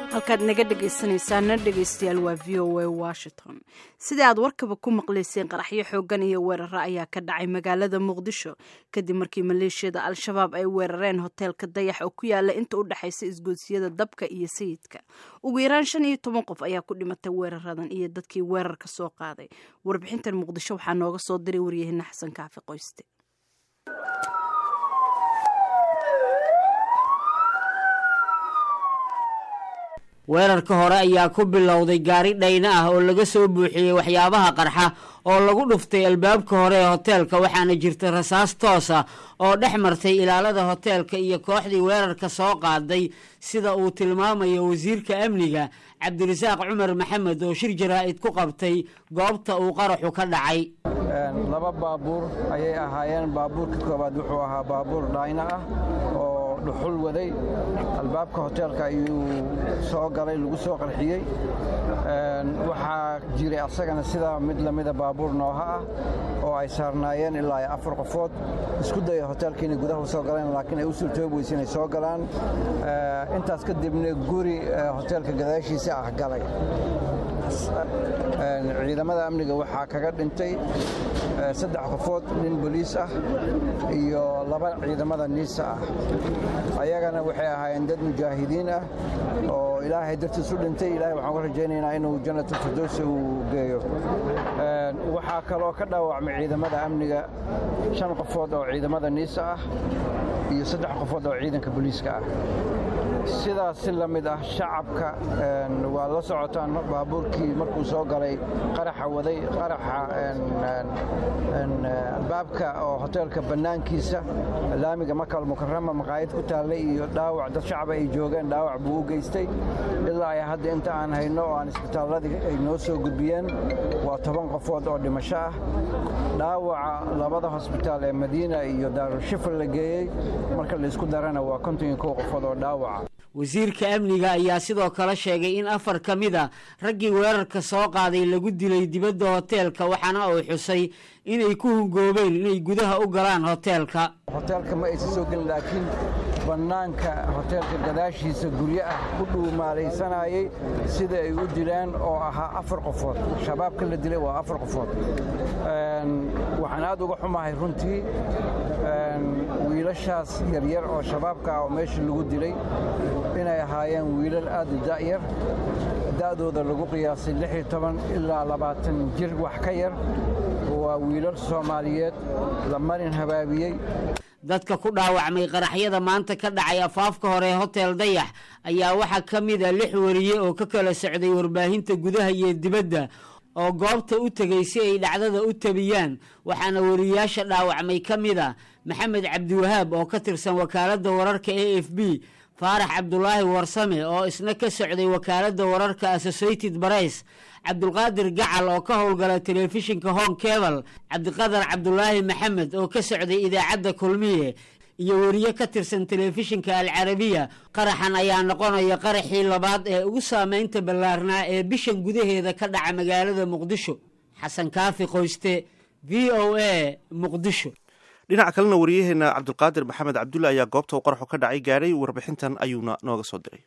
halkaad naga dhegaysanaysaana dhegaystayaal waa v o a washington sida aad warkaba ku maqlayseen qaraxyo xoogan iyo weeraro ayaa ka dhacay magaalada muqdisho kadib markii maleeshiyada al-shabaab ay weerareen hoteelka dayax oo ku yaala inta u dhexaysa isgoosiyada dabka iyo sayidka ugu yaraan shan iyo toban qof ayaa ku dhimatay weeraradan iyo dadkii weerarka soo qaaday warbixintan muqdisho waxaa nooga soo diray waryaheena xasan kaafi qoyste weerarka hore ayaa ku bilowday gaari dhayna ah oo laga soo buuxiyey waxyaabaha qarxa oo lagu dhuftay albaabka hore ee hoteelka waxaana jirta rasaas toos ah oo dhex martay ilaalada hoteelka iyo kooxdii weerarka soo qaaday sida uu tilmaamayo wasiirka amniga cabdirasaaq cumar maxamed oo shir jaraa'id ku qabtay goobta uu qaraxu ka dhacay laba baabuur ayay ahaayeen baabuurka koowaad wuxuu ahaa baabuur dhayna ah oo dhuxul waday albaabka hoteelka ayuu soo galay lagu soo qarxiyey waxaa jiray asagana sidaa mid lamida baabuur nooha ah oo ay saarnaayeen ilaa afar qofood isku daya hoteelka inay gudaha soo galeen laakiin ay u suurtoobi weyse inay soo galaan intaas kadibna guri hoteelka gadaashiisa ah galay ciidamada amniga waxaa kaga dhintay saddex qofood nin boliis ah iyo laba ciidamada niisa ah ayagana waxay ahaayeen dad mujaahidiin ah oo ilaahay dartiis u dhintay ilahay waxaan ka rajaynaynaa inuu jannatu firdowsi uu geeyo waxaa kaloo ka dhaawacmay ciidamada amniga shan qofood oo ciidamada niisa ah iyo saddex qofood oo ciidanka boliiska ah sidaas si la mid ah shacabka waa la socotaan baabuurkii markuu soo galay qaraxa waday qaraxa albaabka oo hoteelka bannaankiisa laamiga makal mukarama maqaayad ku taallay iyo dhaawac dad shacaba ay joogeen dhaawac buu u geystay ilaa ay hadda inta aan hayno oo aan isbitaalladii ay noo soo gudbiyeen waa toban qofood oo dhimasho ah dhaawaca labada hosbitaal ee madiina iyo daarushifar la geeyey marka laysku darana waa konton iyo kow qofood oo dhaawaca wasiirka amniga ayaa sidoo kale sheegay in afar ka mid a raggii weerarka soo qaaday lagu dilay dibadda hoteelka waxaana uu xusay inay ku hungoobeen inay gudaha u galaan hoteelka hoteelka ma aysan soo gelin laakiin bannaanka hoteelka gadaashiisa guryo ah ku dhuumaalaysanayay sida ay u dilaan oo ahaa afar qofood shabaabka la dilay waa afar qofood waxaan aad uga xumahay runtii wiilashaas yaryar oo shabaabka ah oo meesha lagu dilay inay ahaayeen wiilal aad u da'yar da'dooda lagu qiyaasay ilaa labaatan jir wax ka yar waa wiilal soomaaliyeed la marin habaabiyey dadka ku dhaawacmay qaraxyada maanta ka dhacay afaafka hore hotel dayax ayaa waxaa ka mid a lix wariye oo ka kala socday warbaahinta gudaha iyo dibadda oo goobta u tegay si ay dhacdada u tabiyaan waxaana wariyaasha dhaawacmay ka mid a maxamed cabdiwahaab oo ka tirsan wakaaladda wararka a f b faarax cabdulaahi warsame oo isna ka socday wakaaladda wararka associated barays cabdulqaadir gacal oo ka howlgala telefishinka hong kebal cabdiqadar cabdulaahi maxamed oo ka socday idaacadda kulmiye iyo weriye ka tirsan telefishinka alcarabiya qaraxan ayaa noqonaya qaraxii labaad ee ugu saameynta ballaarnaa ee bishan gudaheeda ka dhaca magaalada muqdisho xasan kaafi qoyste v o a muqdisho dhinaca kalena wariyaheenna cabdulqaadir maxamed cabdulle ayaa goobta uu qaraxu ka dhacay gaadhay warbixintan ayuuna nooga soo diray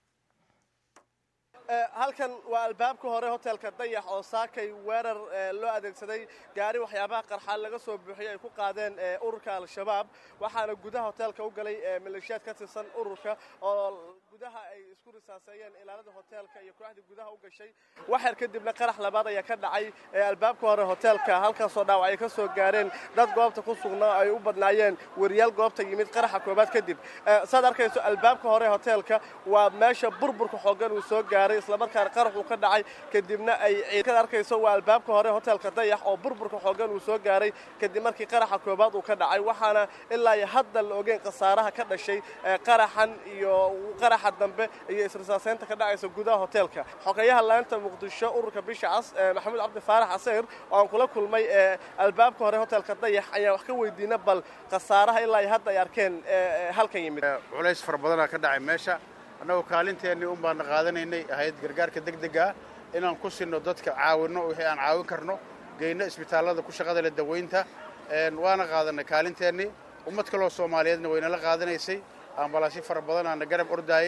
halkan waa albaabka hore hotelka dayax oo saakay weerar loo adeegsaday gaari waxyaabaha qarxa laga soo buuxiyey ay ku qaadeen ururka al-shabaab waxaana gudaha hoteelka u galay maleeshiyaad ka tirsan ururka oo gudaha ay isku risaaseeyeen ilaalada hoteelka iyo kooxdii gudaha u gashay waxyar kadibna qarax labaad ayaa ka dhacay albaabka hore hoteelka halkaasoo dhaawac ay ka soo gaareen dad goobta ku sugnaa ay u badnaayeen weriyaal goobta yimid qaraxa koobaad kadib saad arkayso albaabka hore hoteelka waa meesha burburka xoogan uu soo gaaray islamarkaana qarax uu ka dhacay kadibna ay ka arkayso waa albaabka hore hoteelka dayax oo burburka xoogan uu soo gaaray kadib markii qaraxa koobaad uu ka dhacay waxaana ilaa iyo hadda la ogeyn khasaaraha ka dhashay qaraxan iyo qaraxa dambe iyo isrisaaseynta ka dhacaysa gudaha hoteelka xogeyaha laanta muqdisho ururka bisha cas maxamuud cabdi faarax caseyr oo aan kula kulmay albaabka hore hoteelka dayax ayaa wax ka weydiina bal khasaaraha ilaa iyo hadda ay arkeen halkan yimid culays fara badanaa ka dhacay meesha annagoo kaalinteennii un baana qaadanaynay ahayd gargaarka degdega ah inaan ku sinno dadka caawinno wixii aan caawin karno geyno isbitaallada ku shaqada leh daweynta waana qaadanay kaalinteennii ummad kaloo soomaaliyeedna waynala qaadanaysay ambalaasyo fara badan aana garab ordaayey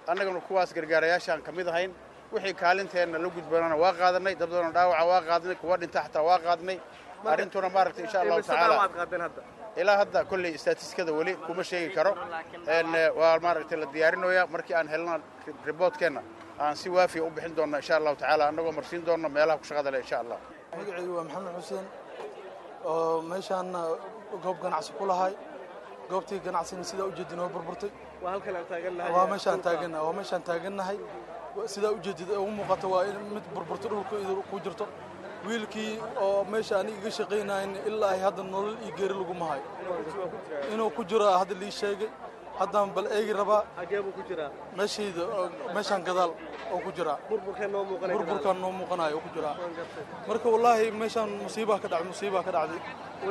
annagana kuwaas gargaarayaashaan ka mid ahayn wixii kaalinteenna la gudboonana waa qaadanay dad badanoo dhaawaca waa qaadnay kuwa dhinta xataa waa qaadnay arrintuna maaragtay insha allahu tacaala ilaa hadda kolley statistikada weli kuma sheegi karo waa maaragtay la diyaarinoyaa markii aan helna riboodkeenna aan si waafiya u bixin doonna insha allahu tacaala annagoo marsiin doonna meelaha ku shaqada leh insha allah magacaygu waa maxamed xuseen oo meeshaan goob ganacsi ku lahay goobtii ganacsigana sidaa ujeedin oo burburtay waa meeshaan taagannahay waa meeshaan taagannahay sidaa ujeedid ugu muuqata waa in mid burburto dhulka ku jirto wiilkii oo meesha aniga iga shaqaynayn ilaa ay hadda nolol iyo geeri laguma hayo inuu ku jiro hadda lii sheegay haddaan bal eegi rabaa meeshayda meeshaan gadaal oo ku jiraa burburkaan noo muuqanayo oo ku jiraa marka wallaahi meeshaan musiibaa ka dhacday musiibaa ka dhacday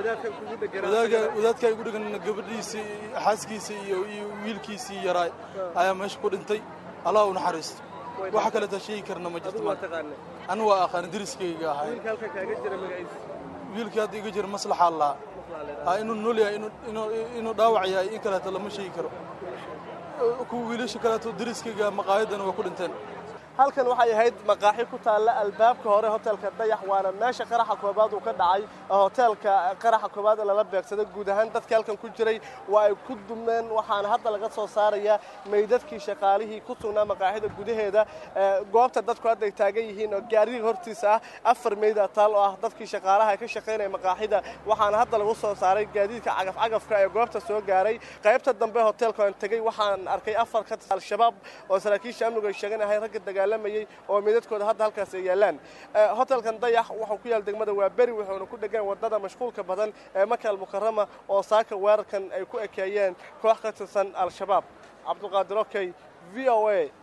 wadaadkaa igu dhegan gabadhiisii xaaskiisii iyo wiilkiisii yaraay ayaa meesha ku dhintay allah u naxariisto waxa kaleeta sheegi karna ma jirto anu waa aqaani deriskayga ahay wiilkii hadda iga jira maslaxaa lahaa inuu nool yahay inuu dhaawac yahay in kaleeto lama sheegi karo kuwa wiilasha kaleeto deriskayga maqaayadana waa ku dhinteen halkan waxay ahayd maqaaxi ku taalla albaabka hore hotelka dayax waana meesha qaraxa koobaad uu ka dhacay hoteelka qaraxa koobaad ee lala beegsaday guud ahaan dadkii halkan ku jiray waa ay ku dumeen waxaana hadda laga soo saarayaa meydadkii shaqaalihii ku sugnaa maqaaxida gudaheeda goobta dadku hadda ay taagan yihiin oo gaariga hortiisa ah afar meyda taal oo ah dadkii shaqaalaha ka shaqaynaya maqaaxida waxaana hadda lagu soo saaray gaadiidka cagafcagafka ee goobta soo gaaray qaybta dambe hoteelka aan tegey waxaan arkay afar ka al-shabaab oo saraakiisha amnigu ay sheeganahay ragga dagaalamayey oo meydadkooda hadda halkaas ay yaalaan hotelkan dayax wuxuu ku yaal degmada waa beri wuxuuna ku dhegan wadada mashquulka badan ee makaal mukarama oo saaka weerarkan ay ku ekeeyeen koox ka tirsan al-shabaab cabdulqaadir okey v o a